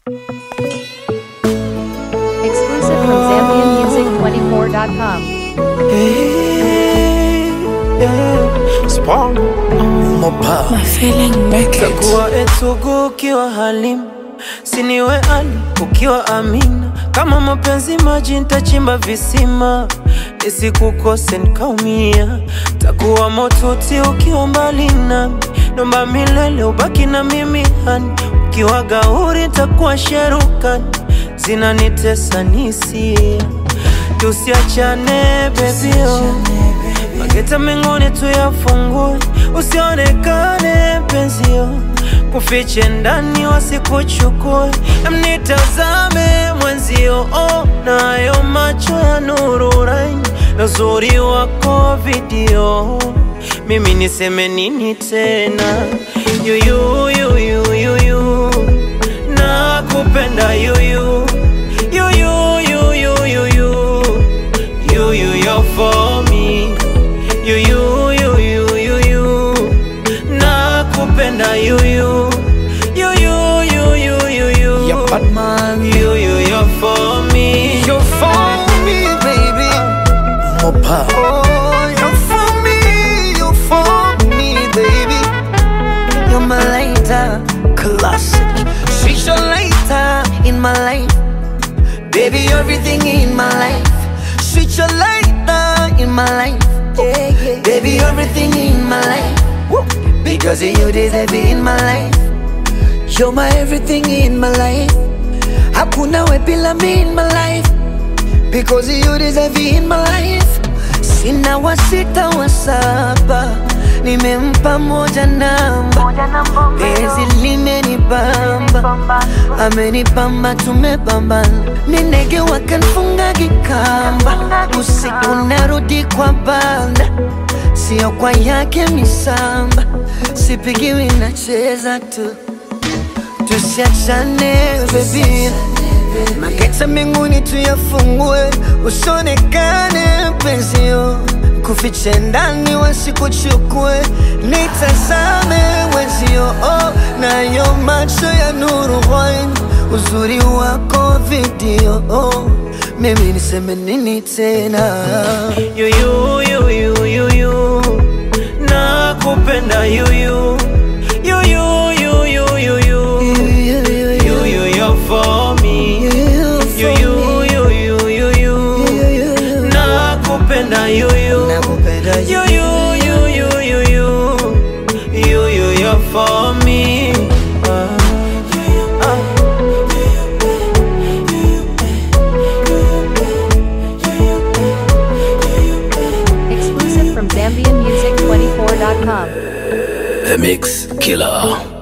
Exclusive from ZambianMusic24.com. Takuwa etugu ukiwa Halimu, siniwe Ali ukiwa Amina. Kama mapenzi maji, ntachimba visima nisikukose nikaumia. Takuwa motuti ukiwa mbali nami, nomba milele ubaki na mimi hani. Ukiwa gauri takuwa sherukani, zinanitesa nisia. Tusiachane bebio Mageta mengine tuyafungue, usionekane penzio, kufiche ndani wasikuchukue, mnitazame mwenzio, oh, nayo macho ya nuru raini na uzuri wako video, mimi niseme nini tena? Yuyu, yuyu, yuyu, nakupenda yuyu, yuyu, yuyu, yuyu, yuyu, you're for me you you you you you you nakupenda you you you you you you you you Yeah, bad man. you you you're for me You're for me, baby. Mopa. Oh, you're for me, you're for me, baby. You're my lighter, classic. She's your lighter in my life. Baby, everything in my life. She's your lighter in my life. Baby, everything in my life. Because of you, deserve it in my life. You're my everything in my life. Hakuna we bila me in my life. Because you deserve it in my life. Sina wa sita wa saba, nimempa moja namba. Penzi limenibamba, amenibamba, tumebambana. Ni ndege wakanfunga kikamba, usiku narudi kwa banda, sio kwa yake misamba. Sipigiwi, nacheza tu, tusiachane baby. Mageta mbinguni tuyafungue, usionekane penzio, kufiche ndani wasikuchukue, nitazame mwenzio, oh, nayo macho ya nuru wine, uzuri wako video, oh, mimi niseme nini tena? you you you you you you nakupenda you you you you you you you you you you you're for me you you you you you you nakupenda you you Nakupenda You, you, you, you, you, you, you, you, you're for me. Ah, ah. Exclusive from ZambianMusic24.com. The Mix Killer.